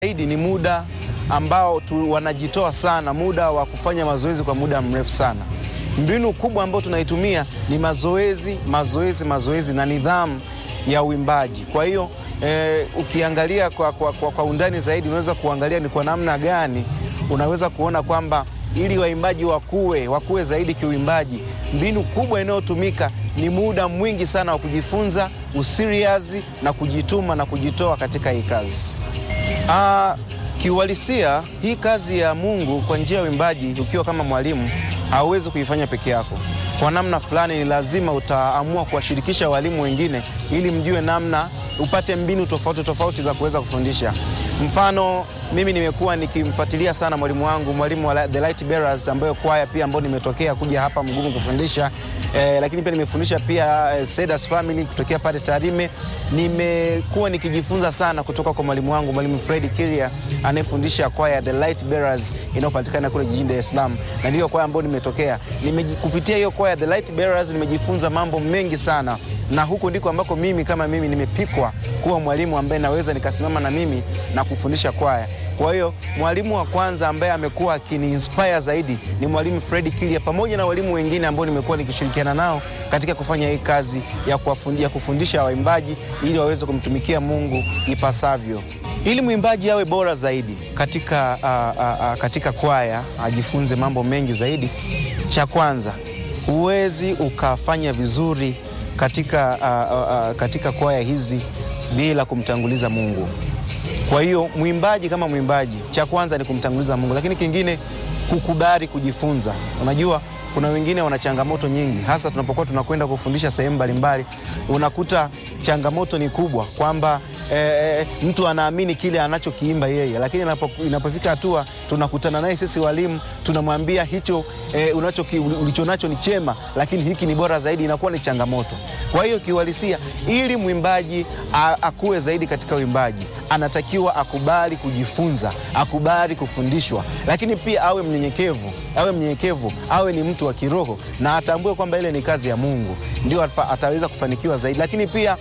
zaidi ni muda ambao tu wanajitoa sana, muda wa kufanya mazoezi kwa muda mrefu sana. Mbinu kubwa ambayo tunaitumia ni mazoezi, mazoezi, mazoezi na nidhamu ya uimbaji. Kwa hiyo eh, ukiangalia kwa, kwa, kwa, kwa undani zaidi unaweza kuangalia ni kwa namna gani unaweza kuona kwamba ili waimbaji wakue wakue zaidi kiuimbaji, mbinu kubwa inayotumika ni muda mwingi sana wa kujifunza usiriazi na kujituma na kujitoa katika hii kazi. Ah, kiuhalisia hii kazi ya Mungu kwa njia ya uimbaji, ukiwa kama mwalimu hauwezi kuifanya peke yako. Kwa namna fulani, ni lazima utaamua kuwashirikisha walimu wengine ili mjue namna, upate mbinu tofauti tofauti za kuweza kufundisha. Mfano, mimi nimekuwa nikimfuatilia sana mwalimu wangu, mwalimu wa The Light Bearers, ambayo kwaya pia ambayo nimetokea kuja hapa Mgumu kufundisha eh, lakini pia nimefundisha pia eh, Sedas Family kutokea pale Tarime. Nimekuwa nikijifunza sana kutoka kwa mwalimu wangu mwalimu Fred Kiria anayefundisha kwaya The Light Bearers inayopatikana kule jijini Dar es Salaam, na ndiyo kwaya ambayo nimetokea. Kupitia hiyo kwaya The Light Bearers nimejifunza mambo mengi sana, na huko ndiko ambako mimi kama mimi nimepikwa kuwa mwalimu ambaye naweza nikasimama na mimi na kufundisha kwaya. Kwa hiyo mwalimu wa kwanza ambaye amekuwa akiniinspire zaidi ni mwalimu Fred Kilia, pamoja na walimu wengine ambao nimekuwa nikishirikiana nao katika kufanya hii kazi ya, ya kufundisha waimbaji ili waweze kumtumikia Mungu ipasavyo. Ili mwimbaji awe bora zaidi katika, uh, uh, uh, katika kwaya ajifunze mambo mengi zaidi. Cha kwanza, huwezi ukafanya vizuri katika, uh, uh, katika kwaya hizi bila kumtanguliza Mungu. Kwa hiyo mwimbaji kama mwimbaji, cha kwanza ni kumtanguliza Mungu, lakini kingine kukubali kujifunza. Unajua, kuna wengine wana changamoto nyingi, hasa tunapokuwa tunakwenda kufundisha sehemu mbalimbali, unakuta changamoto ni kubwa kwamba E, mtu anaamini kile anachokiimba yeye, lakini inapofika hatua tunakutana naye sisi walimu tunamwambia hicho e, ulichonacho ni chema, lakini hiki ni bora zaidi, inakuwa ni changamoto. Kwa hiyo kiuhalisia, ili mwimbaji akue zaidi katika uimbaji, anatakiwa akubali kujifunza, akubali kufundishwa, lakini pia awe mnyenyekevu, awe mnyenyekevu, awe ni mtu wa kiroho na atambue kwamba ile ni kazi ya Mungu, ndio ataweza kufanikiwa zaidi, lakini pia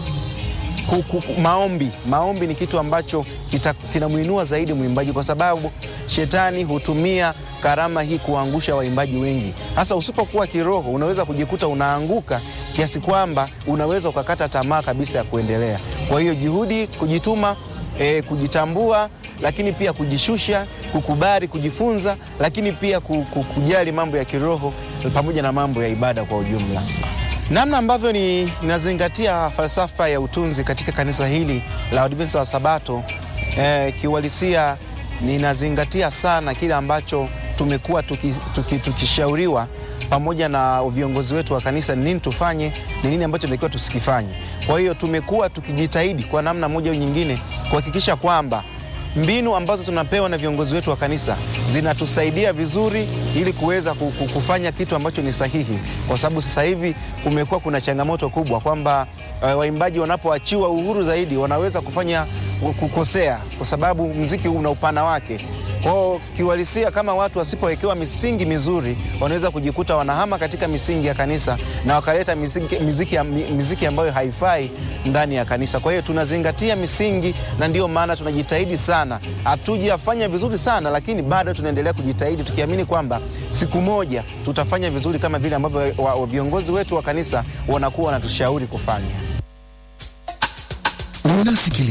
Maombi, maombi ni kitu ambacho kinamwinua zaidi mwimbaji, kwa sababu shetani hutumia karama hii kuangusha waimbaji wengi. Hasa usipokuwa kiroho, unaweza kujikuta unaanguka kiasi kwamba unaweza ukakata tamaa kabisa ya kuendelea. Kwa hiyo juhudi, kujituma, eh, kujitambua, lakini pia kujishusha, kukubali kujifunza, lakini pia kujali mambo ya kiroho pamoja na mambo ya ibada kwa ujumla. Namna ambavyo ninazingatia falsafa ya utunzi katika kanisa hili la Waadventista wa Sabato eh, kiuhalisia ninazingatia sana kile ambacho tumekuwa tukishauriwa tuki, tuki pamoja na viongozi wetu wa kanisa, ni nini tufanye, ni nini ambacho tunatakiwa tusikifanye. Kwa hiyo tumekuwa tukijitahidi kwa namna moja au nyingine kuhakikisha kwamba mbinu ambazo tunapewa na viongozi wetu wa kanisa zinatusaidia vizuri ili kuweza kufanya kitu ambacho ni sahihi, kwa sababu sasa hivi kumekuwa kuna changamoto kubwa kwamba uh, waimbaji wanapoachiwa uhuru zaidi wanaweza kufanya kukosea, kwa sababu mziki una upana wake. Kwao kiuhalisia, kama watu wasipowekewa misingi mizuri, wanaweza kujikuta wanahama katika misingi ya kanisa na wakaleta miziki, miziki, miziki ambayo haifai ndani ya kanisa. Kwa hiyo tunazingatia misingi, na ndiyo maana tunajitahidi sana. Hatujafanya vizuri sana, lakini bado tunaendelea kujitahidi, tukiamini kwamba siku moja tutafanya vizuri kama vile ambavyo viongozi wetu wa kanisa wanakuwa wanatushauri kufanya.